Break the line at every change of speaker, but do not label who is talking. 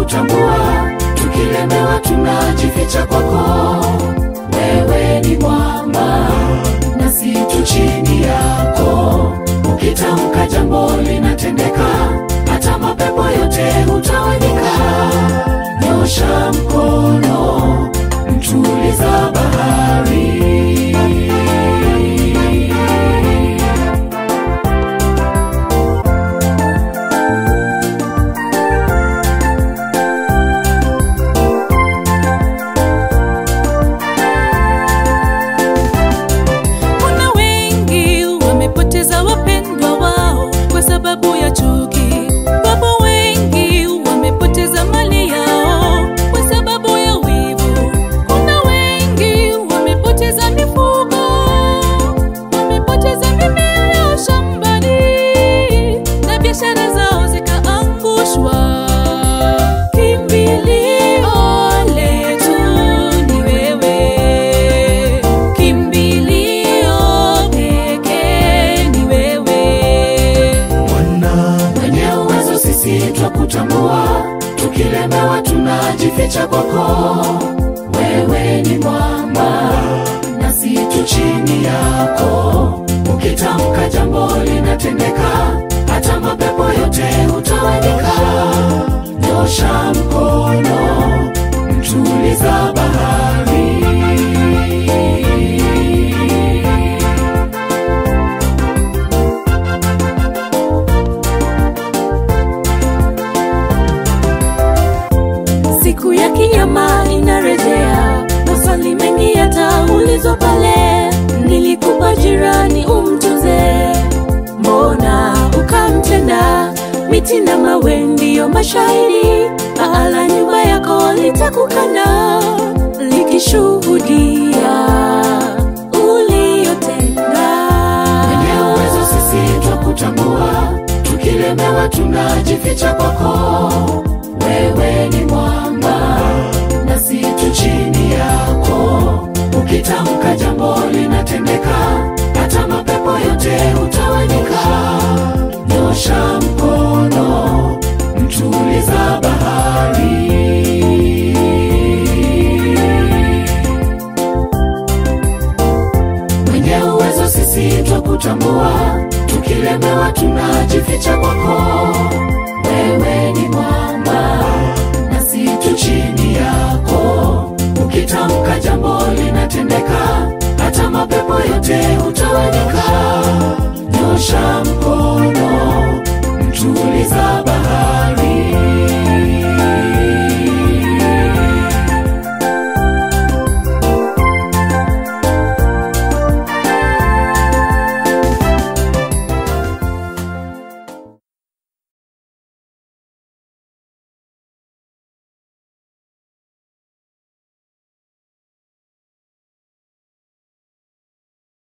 twakutambua, tukilemewa tunajificha kwako. Wewe ni mwamba nasi tu chini yako, ukitamka jambo linatendeka, hata mapepo yote hutawanyika. Nyosha mkono, mtuliza bahari.
Kuna wengi wamepoteza wapendwa wao kwa sababu ya chuki. Wapo wengi wamepoteza mali yao kwa sababu ya wivu. Kuna wengi wamepoteza mifugo, wamepoteza mimea yao shambani na biashara zao zikaangushwa. Kimbilio letu ni wewe, kimbilio pekee ni wewe.
Mwenye uwezo sisi twakutambua, tukilemewa tunajificha kwako. Wewe ni mwamba nasi tu chini yako, ukitamka jambo linatendeka, hata mapepo yote hutawanyika. Nyosha mkono, mtuliza bahari.
Siku ya kinyama inarejea, maswali mengi yataulizwa pale. Nilikupa jirani umtunze, mbona ukamtenda? Miti na mawe ndiyo mashahidi, paa la nyumba yako litakukana likishuhudia uliyotenda.
Mwenye uwezo sisi twakutambua, tukilemewa tunajificha kwako. Wewe ni mwamba nasi tu chini yako, ukitamka jambo linatendeka, hata mapepo yote hutawanyika. Nyosha